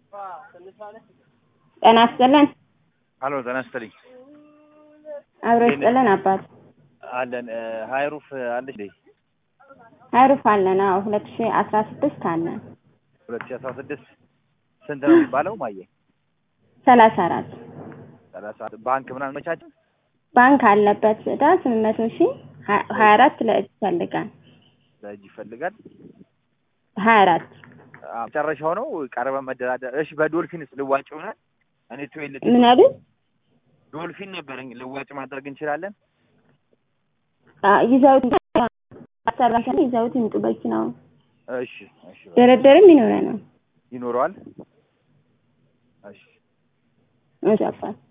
ጤና ይስጥልን። አሎ ጤና ይስጥልኝ። አብሮ ይስጥልን አባት አለን ሀይሩፍ አለች እንዴ? ሀይሩፍ አለን። አዎ ሁለት ሺ አስራ ስድስት አለን። ሁለት ሺ አስራ ስድስት ስንት ነው የሚባለው? ማየ ሰላሳ አራት ሰላሳ ባንክ ምናምን መቻቸው ባንክ አለበት ዕዳ ስምንት መቶ ሺ ሀያ አራት ለእጅ ይፈልጋል። ለእጅ ይፈልጋል። ሀያ አራት መጨረሻው ነው ቀረበ መደራደር። እሺ በዶልፊንስ ልዋጭ ይሆናል? እኔ ትዌልት ምን አሉ? ዶልፊን ነበር ልዋጭ ማድረግ እንችላለን? ይዘውት አሰራሽ ይዘውት ይምጡ በኪናው እሺ እሺ ድርድርም ይኖረናል። ይኖረዋል። እሺ እሺ አባት